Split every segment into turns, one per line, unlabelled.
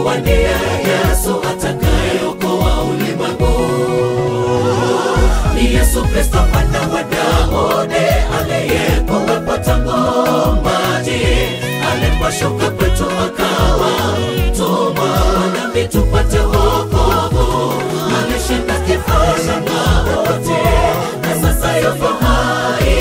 kuwa ndiye Yesu atakayeokoa ulimwengu. Ni Yesu Kristo mwana wa Daudi aliyekuwepo tangu maji, aliposhuka kwetu akawa mtumwa nami tupate wokovu. Alishinda kifo cha mauti na sasa yuko hai,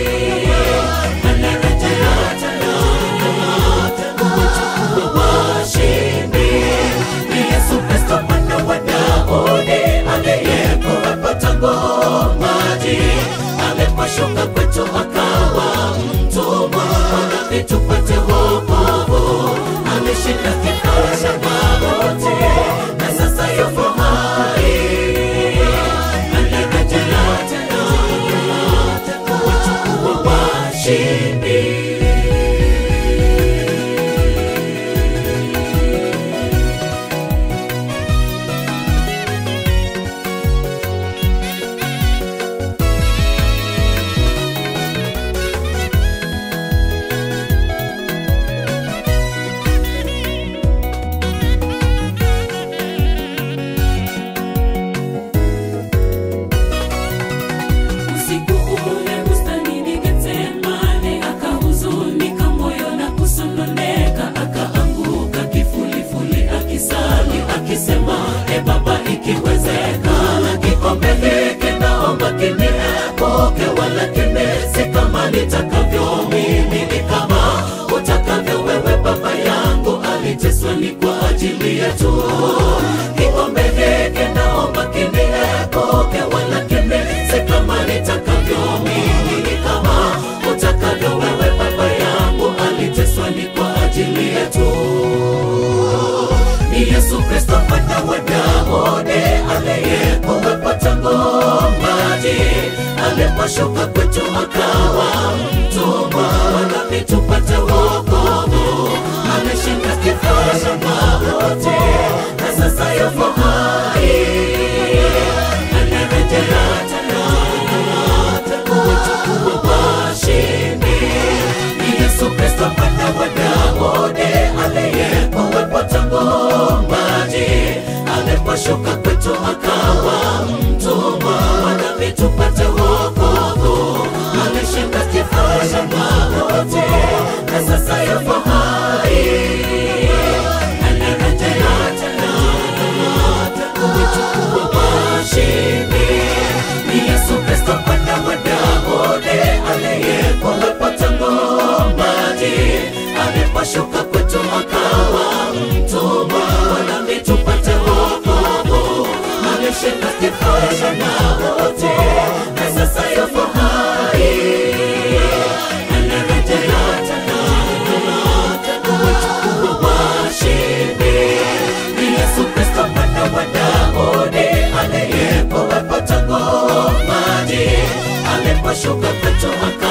anarejea tena kuwachukua washindi. Ni Yesu Kristo mwana wa Daudi aliyekuwepo tangu maji, aliposhuka kwetu akawa mtumwa nami tupate wokovu. Alishinda kifo cha mauti na sasa yuko hai, anarejea tena kuwachukua washindi.
Usiku ule bustanini Getsemane, akahuzunika moyo na kusononeka, akaanguka kifulifuli akisali akisema, e Baba, ikiwezekana kikombe hiki naomba kiniepuke, walakini si kama nitakavyo mimi, ni kama utakavyo wewe. Baba yangu aliteswa ni kwa ajili yetu, kikombe hiki naomba kiniepuke, walakini si kama nitakavyo mimi, ni kama utakavyo wewe. Baba yangu aliteswa ni kwa ajili yetu. Ni Yesu Kristo mwana wa Daudi aliyekuwepo tangu maji, aliposhuka kwetu akawa mtumwa nami tupate wokovu. Ameshinda kifo cha mauti na sasa yuko hai, anarejea tena kuwachukua washindi. Ni Yesu Kristo mwana wa Daudi aliyekuwepo tangu maji, aliposhuka kwetu akawa mtumwa nami tupate wokovu. Alishinda kifo cha mauti na sasa yuko hai, anarejea tena kuwachukua washindi. Ni Yesu Kristo mwana wa Daudi aliyekuwepo tangu maji, aliposhuka kwetu akawa mtumwa nami tupate wokovu. Alishinda kifo cha mauti na sasa yuko hai, anarejea tena kuwachukua washindi. Ni Yesu Kristo mwana wa Daudi aliyekuwepo tangu maji, aliposhuka kwetu aka